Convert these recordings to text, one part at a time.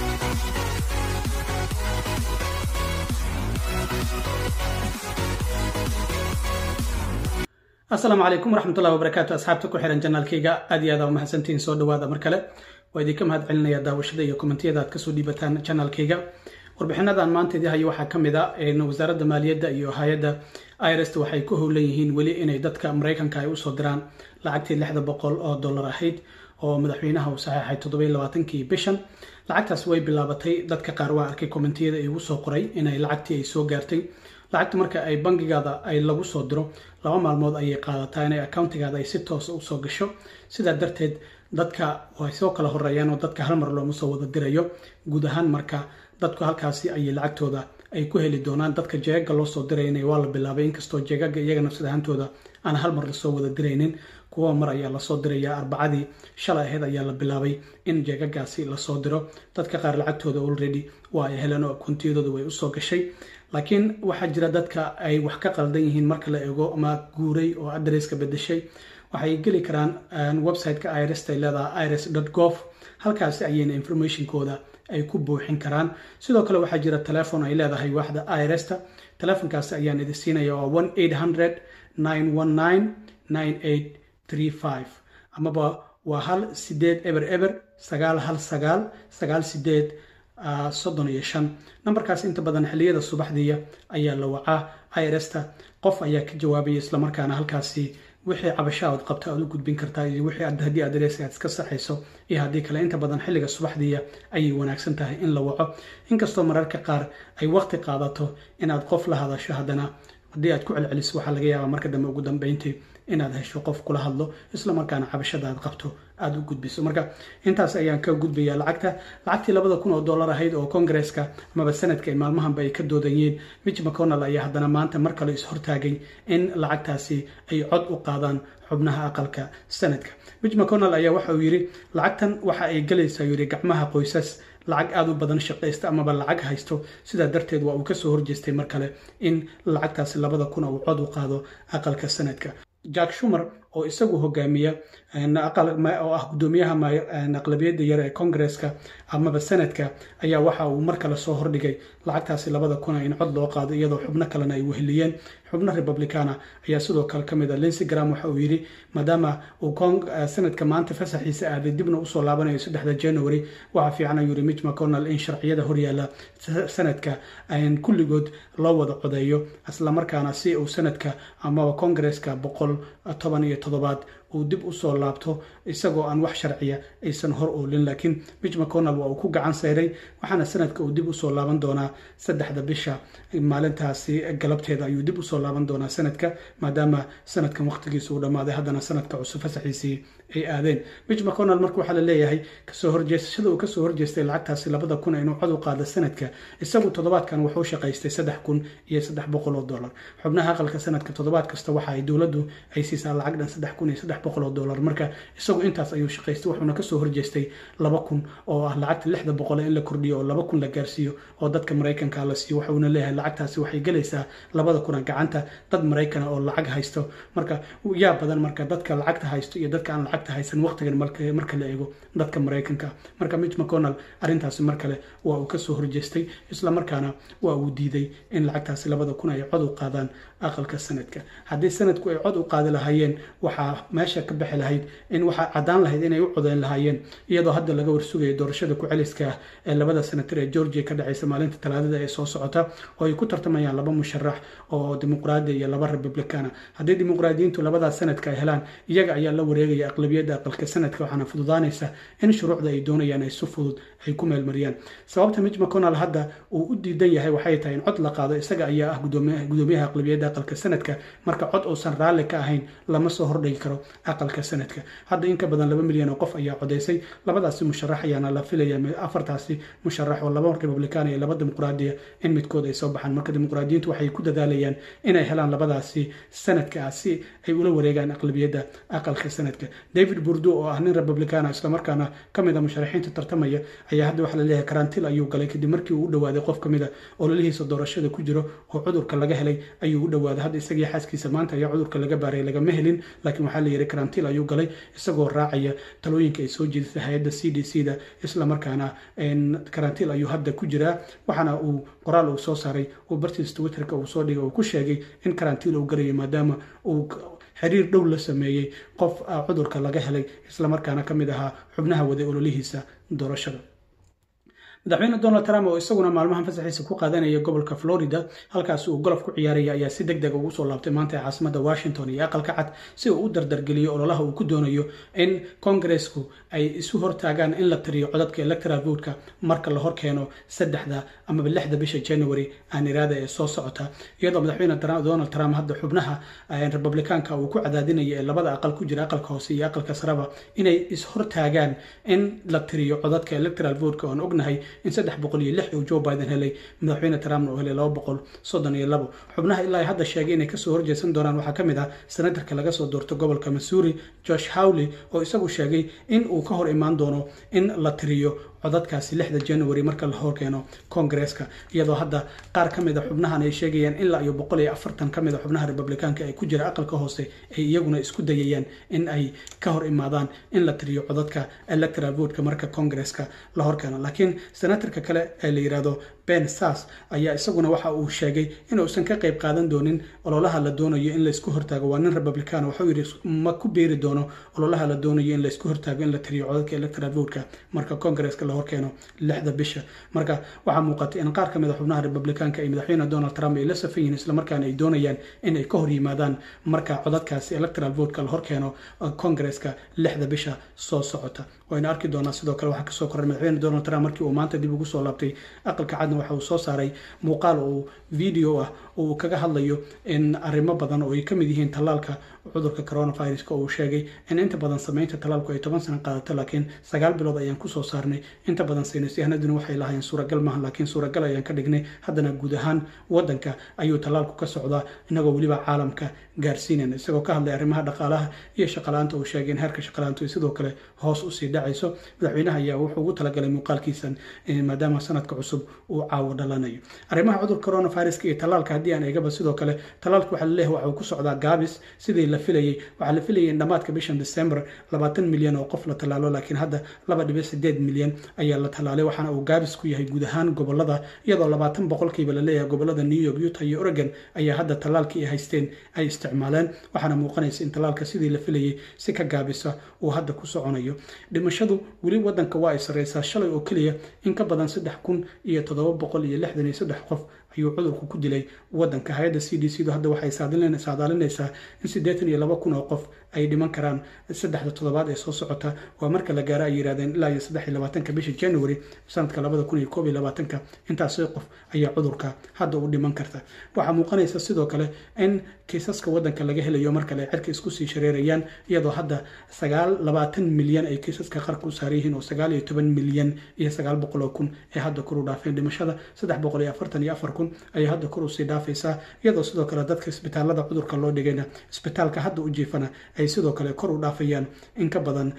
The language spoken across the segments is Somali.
asalaamu calaykum waraxmatullahi wabarakaatu asxaabta ku xihan janaalkayga aad iyo aad aa umahadsantihiin soo dhawaada mar kale waa idinka mahad celinaya daawashada iyo kommentiyada aad kasoo dhiibataan janaalkayga warbixinadan maanta idii hayo waxaa ka mid a wasaaradda maaliyadda iyo hay-adda irst waxay ku howlan yihiin weli inay dadka maraykanka ay usoo diraan lacagtii lixda boqol oo dollar ahayd oo madaxweynaha uu saxeexay toddoby labaatankii bishan lacagtaas way bilaabatay dadka qaar waa arkay kommentiyada igu soo qoray inay lacagtii ay soo gaartay lacagta marka ay bangigaada ay lagu soo diro laba maalmood ayay qaadataa inay accountigaada ay si toosa usoo gasho sidaa darteed dadka way soo kala horeeyaan oo dadka hal mar looma soo wada dirayo guud ahaan marka dadku halkaasi ayay lacagtooda ay ku heli doonaan dadka jeegaga loo soo dirayna waa la bilaabay inkastoo jeegaga iyaga nafsad ahaantooda aan hal mar lasoo wada diraynin kuwa mar ayaa lasoo diraya arbacadii shalay ahayd ayaa la bilaabay in jeegagaasi lasoo diro dadka qaar lacagtooda already waa ay heleen oo akuntiyadooda way usoo gashay laakiin waxaa jira dadka ay wax ka qaldan yihiin marka la eego ama guuray oo adresska bedeshay waxay geli karaan website-ka irs ay leedahay irs gov halkaasi ayayna informationkooda ay ku buuxin karaan sidoo kale waxaa jira telefon ay leedahay waaxda irsta telefonkaasi ayaan idin siinaya waa one eight hundred nine one nine nine eight three five amaba waa hal sideed eber eber sagaal hal sagaal sagaal sideed soddon iyo shan nambarkaas inta badan xilliyada subaxdiiya ayaa la wacaa irsta qof ayaa ka jawaabaya islamarkaana halkaasi wixii cabasho aad qabto aad u gudbin kartaa iyo wixii haddii adres aad iska saxayso iyo haddii kale inta badan xilliga subaxdiiya ayay wanaagsan tahay in la waco inkastoo mararka qaar ay waqti qaadato inaad qof la hadasho haddana haddii aad ku celceliso waxaa laga yaabaa marka dambe ugu dambeyntii inaad hesho qof kula hadlo isla markaana cabashada aad qabto aada u gudbiso marka intaas ayaan ka gudbaya lacagta lacagtii labada kun oo dollar ahayd oo kongareska amaba sanadka ay maalmahanba ay ka doodayeen mitch mcconnell ayaa haddana maanta mar kale is-hortaagay in lacagtaasi ay cod u qaadaan xubnaha aqalka sanadka mitch mcconnell ayaa waxa uu yidhi lacagtan waxa ay galaysaa yidhi gacmaha qoysas lacag aada u badan shaqaysta amaba lacag haysto sidaa darteed waa uu kasoo horjeestay mar kale in lacagtaasi labada kun uu cod u qaado aqalka sanadka jack shumer oo isagu hogaamiya oo ah gudoomiyaha aqlabiyadda yar ee kongareska amaba sanadka ayaa waxa uu mar kale soo hordhigay lacagtaasi labada kuna in cod loo qaado iyadoo xubno kalena ay weheliyeen xubno republicana ayaa sidoo kale ka mid a lincy gram waxa uu yidhi maadaama uu sanadka maanta fasaxiisa aaday dibna usoo laabanayo saddexda january waxaa fiican ayuu yidhi mitch mcconnell in sharciyada horyaala sanadka kulligood loo wada codeeyo islamarkaana si uu sanadka amaba kongareska boqol toban iyo toddobaad uu dib usoo laabto isagoo aan wax sharciya aysan hor oolin laakiin mitch mcconnell waa uu ku gacan sayray waxaana sanadka uu dib usoo laaban doonaa saddexda bisha maalintaasi galabteeda ayuu dib usoo laaban doonaa sanadka maadaama sanadkan waqtigiisa uu dhammaaday haddana sanadka cusub fasaxiisii ay aadeen mitch mcconnell marka waxaa la leeyahay kasoo horjeesashada uu kasoo horjeestay lacagtaasi labada kun inuu cod u qaado sanadka isagu toddobaadkan wuxuu shaqaystay saddex kun iyo saddex boqol oo dollar xubnaha aqalka sanadka toddobaad kasta waxa ay dowladdu ay siisaa lacag dhan saddex kun iyo saddex boqol oo dollar marka isagu intaas ayuu shaqaystay wuxuuna kasoo horjeestay laba kun oo ah lacagta lixda boqol in la kordhiyo oo laba kun la gaarsiiyo oo dadka maraykanka la siiyo waxuuna leeyahay lacagtaasi waxay gelaysaa labada kuna gacanta dad maraykana oo lacag haysto marka yaa badan marka dadka lacagta haysto iyo dadka aan lacagta haysan waqtigan marka la eego dadka maraykanka marka mitch mcconnell arrintaasi mar kale waa uu kasoo horjeestay isla markaana waa uu diiday in lacagtaasi labada kun ay cod u qaadaan aqalka sanadka haddii sanadku ay cod u qaadi lahaayeen waxaa meesha ka bixi lahayd in waxaa caddaan lahayd inay u codeyn lahaayeen iyadoo hadda laga warsugayo doorashada ku-celiska ah ee labada senatar ee georgia ka dhacaysa maalinta talaadada ee soo socota oo ay ku tartamayaan laba musharax oo dimuqraadiya iyo laba republicana haddii dimuqraadiyiintu labadaas sanadka ay helaan iyaga ayaa la wareegaya aqlabiyadda aqalka sanadka waxaana fududaanaysa in shuruucda ay doonayaan ay si fudud ay ku meelmariyaan sababta mitch mcconnell hadda uu u diidan yahay waxay tahay in cod la qaado isaga ayaa ah gudoomiyaha aqlabiyadda aqalka sanadka marka cod uusan raalli ka ahayn lama soo hordhigi karo aqalka sanadka hadda in ka badan laba milyan oo qof ayaa codaysay labadaasi musharax ayaana la filaya afartaasi musharax oo laba republican iyo laba dimuqraadiya in midkood ay soo baxaan marka dimuqraadiyiintu waxay ku dadaalayaan inay helaan labadaasi sanadka ah si ay ula wareegaan aqlabiyadda aqalka sanadka david burdo oo ah nin republicana islamarkaana kamid a musharaxiinta tartamaya ayaa hadda waxaa laleeyahay karantiil ayuu galay kadib markii uu u dhawaaday qof kamid a ololihiisa doorashada ku jiro oo cudurka laga helay ayuu u dhawaaday hadda isagii xaaskiisa maanta ayaa cudurka laga baaray lagama helin laakiin waxaa layidhi karantiil ayuu galay isagoo raacaya talooyinka ay soo jeedisay hay-adda c d c da islamarkaana karantiil ayuu hadda ku jiraa waxaana uu qoraal uu soo saaray uu bartiis twitterka uu soo dhigay uu ku sheegay in karantiil uu galayo maadaama uu xiriir dhow la sameeyey qof cudurka laga helay islamarkaana ka mid ahaa xubnaha waday ololihiisa doorashada madaxweyne donald trump oo isaguna maalmahan fasaxiisa ku qaadanaya gobolka florida halkaas uu golof ku ciyaaraya ayaa si deg deg ugu soo laabtay maanta ee caasimada washington iyo aqalka cad si uu u dardargeliyo ololaha uu ku doonayo in kongaresku ay isu hortaagaan in la tiriyo codadka electoral votka marka la horkeeno saddexda amaba lixda bisha january aan iraada ee soo socota iyadoo madaxweyne donald trump hadda xubnaha republikaanka uu ku cadaadinaya ee labada aqal ku jira aqalka hoose iyo aqalka saraba inay is-hortaagaan in la tiriyo codadka electoral votka oan ognahay in saddex boqol iyo lix uu joe biden helay madaxweyne trumpna uu helay laba boqol soddon iyo labo xubnaha ilaa hadda sheegay inay kasoo horjeesan doonaan waxaa ka mid ah senatarka laga soo doorto gobolka missouri josh howley oo isagu sheegay in uu ka hor imaan doono in la tiriyo codadkaasi lixda january marka la horkeeno kongareska iyadoo hadda qaar ka mid a xubnahan ay sheegayaan ilaa iyo boqol iyo afartan ka mid a xubnaha republikaanka ee ku jira aqalka hoose ay iyaguna isku dayayaan in ay ka hor imaadaan in la tiriyo codadka electoral votka marka kongareska la horkeeno laakiin senatarka kale ee la yidhaahdo ben sas ayaa isaguna waxa uu sheegay inuusan ka qayb qaadan doonin ololaha la doonayo in laysku hortaago waa nin republican waxuu yidhi ma ku beeri doono ololaha la doonayo in laysku hortaago in la tiriyo codadka electoral votka marka kongareska la horkeeno lixda bisha marka waxaa muuqatay in qaar ka mid a xubnaha republikaanka ay madaxweyne donald trump ay la safan yihiin islamarkaana ay doonayaan in ay ka hor yimaadaan marka codadkaasi electoral votka la horkeeno kongareska lixda bisha soo socota waynu arki doonaa sidoo kale waxaa kasoo koray madaxweyne donald trump markii uu maanta dib ugu soo laabtay aqalka cadna waxa uu soo saaray muuqaal oo video ah oo uu kaga hadlayo in arrimo badan oo ay ka mid yihiin tallaalka cudurka coronaviruska oo uu sheegay in inta badan samaynta tallaalku ay toban sano qaadato laakiin sagaal bilood ayaan kusoo saarnay inta badan saynisyahanaduna waxay lahayn suuragal maaha laakiin suuragal ayaan ka dhignay haddana guud ahaan wadanka ayuu tallaalku ka socdaa inagoo weliba caalamka gaarsiinayna isagoo ka hadlay arrimaha dhaqaalaha iyo shaqalaanta uu sheegay in heerka shaqalaantu ay sidoo kale hoos usii dhacayso madaxweynaha ayaa wuxuu ugu talagalay muuqaalkiisan maadaama sanadka cusub uu caawo dhalanayo arrimaha cudurka coronaviruska iyo tallaalka haddii aan eegaba sidoo kale tallaalka waxaa laleeyahay waxa uu ku socdaa gaabis sidii la filayay waxaa la filayay in dhammaadka bishan december labaatan milyan oo qof la tallaalo laakiin hadda laba dhibic sideed milyan ayaa la tallaalay waxaana uu gaabis ku yahay guud ahaan gobolada iyadoo labaatan boqolkiiba la leeyahay gobolada new york utah iyo oregon ayaa hadda tallaalkii ay haysteen ay isticmaaleen waxaana muuqanaysa in tallaalka sidii la filayay si ka gaabisa uu hadda ku soconayo dhimashadu weli wadanka waa ay sarreysaa shalay oo keliya in ka badan saddex kun iyo toddoba boqol iyo lixdan iyo saddex qof ayuu cudurku ku dilay wadanka hay-adda c d c du hadda waxay saadaalinaysaa in siddeetan iyo laba kun oo qof ay dhiman karaan saddexda toddobaad ee soo socota waa marka la gaaro ay yidhahdeen ilaa iyo saddex iyo labaatanka bisha january sanadka labada kun iyo koob iyo labaatanka intaasoo qof ayaa cudurka hadda u dhiman karta waxaa muuqanaysa sidoo kale in kiisaska wadanka laga helayo mar kale cirka isku sii shareerayaan iyadoo hadda sagaal labaatan milyan ay kiisaska qarka u saaran yihiin oo sagaal iyo toban milyan iyo sagaal boqol oo kun ee hadda kor u dhaafeen dhimashada saddex boqol iyo afartan iyo afar kun ayay hadda kor usii dhaafaysaa iyadoo sidoo kale dadka isbitaalada cudurka loo dhigayna isbitaalka hadda u jiifana ay sidoo kale kor u dhaafayaan in ka badan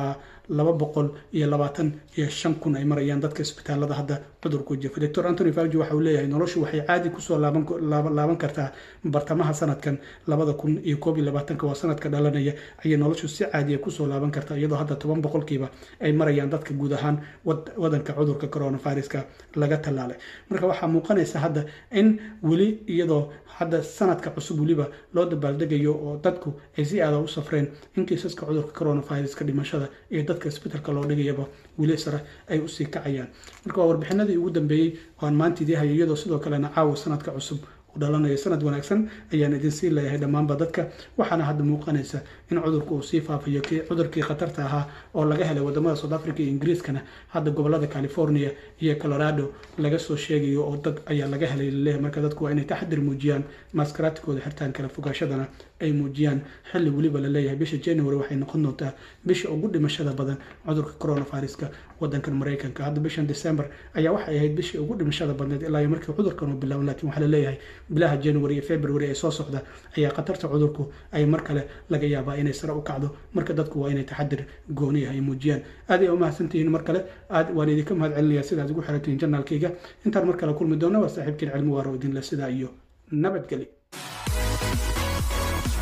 laba boqol iyo labaatan iyo shan kun ay marayaan dadka isbitaalada hadda cudurku jiifa doctor antony fauji waxa uu leeyahay noloshu waxay caadi kusoo laaban kartaa bartamaha sanadkan labada kun iyo koob iyo labaatanka waa sanadka dhalanaya ayay noloshu si caadiya kusoo laaban kartaa iyadoo hadda toban boqolkiiba ay marayaan dadka guud ahaan wadanka cudurka coronaviruska laga tallaalay marka waxaa muuqanaysa hadda in weli iyadoo hadda sanadka cusub weliba loo dabaaldegayo oo dadku ay si aada u safreen in kiisaska cudurka coronaviruska dhimashada iyo dadka isbitalka loo dhigayaba weli sare ay usii kacayaan marka waa warbixinadii ugu dambeeyey oo aan maanta idii hayo iyadoo sidoo kalena caawa sanadka cusub dhalanayo sanad wanaagsan ayaan idin sii leeyahay dhammaanba dadka waxaana hadda muuqanaysa in cudurku uu sii faafayo cudurkii khatarta ahaa oo laga helay wadamada south africa iyo ingiriiskana hadda gobolada california iyo colorado laga soo sheegayo oo dad ayaa laga helay laleeyahay marka dadku waa inay taxadir muujiyaan maaskaraadkooda xirtaan kala fogaashadana ay muujiyaan xilli weliba laleeyahay bisha january waxay noqon doontaa bisha ugu dhimashada badan cudurka coronaviruska wadankan maraykanka hadda bishan december ayaa waxay ahayd bishii ugu dhimashada badneed ilaa iyo markii cudurkan uu bilaaban lakiin waxaa laleeyahay bilaha january iyo february ee soo socda ayaa khatarta cudurku ay mar kale laga yaabaa inay sare u kacdo marka dadku waa inay taxadir gooniya ay muujiyaan aad ay u mahadsantihiin mar kale aad waan idinka mahad celinaya sidaad ugu xiratihiin janaalkayga intaan mar kale kulmi doona waa saaxiibkiin cilmi waaro idinle sidaa iyo nabadgeli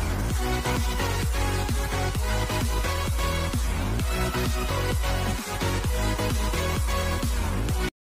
Thank you.